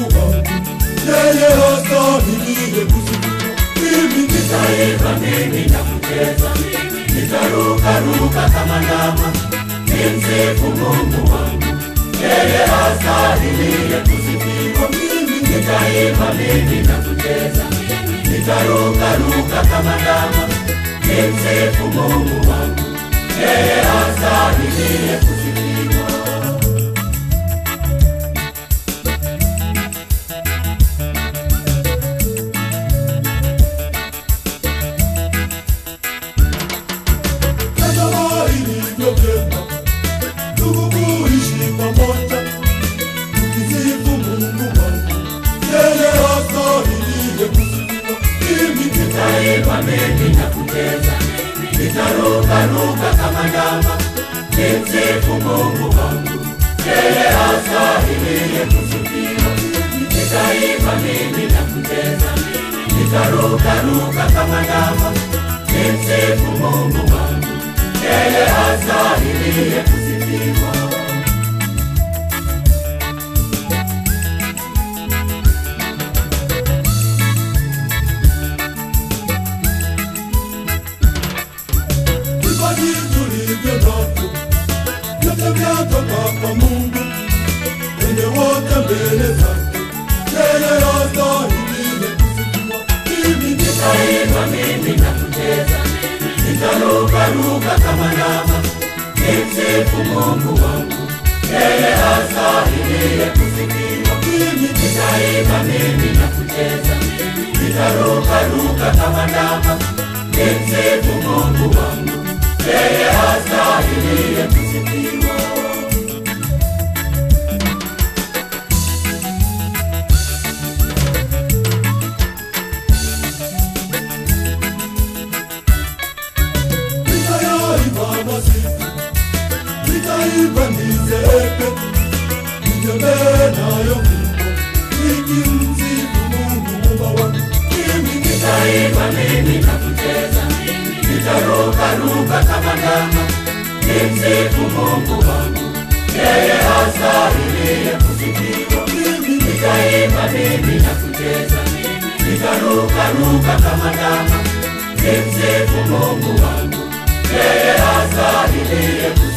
wangu, yeye hastahiliye kusifiwa. Mimi Nitaimba mimi na kucheza, nitarukaruka kama ndama, nimsifu Mungu wangu, yeye hastahiliye kusifiwa. mimi Nitaimba mimi na kucheza, nitarukaruka kama ndama, nimsifu Mungu wangu, yeye hastahiliye kusifiwa. Tazama ilivyo vyema ndugu kuishi pamoja, tukisifu Mungu wangu, yeye hastahiliye kusifiwa. Mimi Nitaimba mimi na kucheza, nitarukaruka kama ndama, nimsifu Mungu wangu, yeye hastahiliye kusifiwa. Nitaimba mimi na kucheza, nitarukaruka kama ndama, nimsifu Mungu wangu, yeye hastahiliye kusifiwa. vipaji tulivyo navyo vyote vyatoka kwa Mungu, wenye wote mbele zake, yeye hastahiliye kusifiwa. Mimi Nitaimba mimi na kucheza, nitarukaruka kama ndama, nimsifu Mungu wangu, yeye hastahiliye kusifiwa. mimi Nitaimba mimi na kucheza, nitarukaruka kama ndama, nimsifu Mungu wangu, yeye hastahiliye kusifiwa. nitayaimba masifu, nitaimba nizeeke, nitembee nayo fimbo, nikimsifu Mungu Muumba wangu. Mimi Nitaimba mimi na kucheza, nitarukaruka kama ndama, nimsifu Mungu wangu, yeye hastahiliye kusifiwa. mimi Nitaimba mimi na kucheza, nitarukaruka kama ndama, nimsifu Mungu wangu, yeye hastahiliye kusifiwa.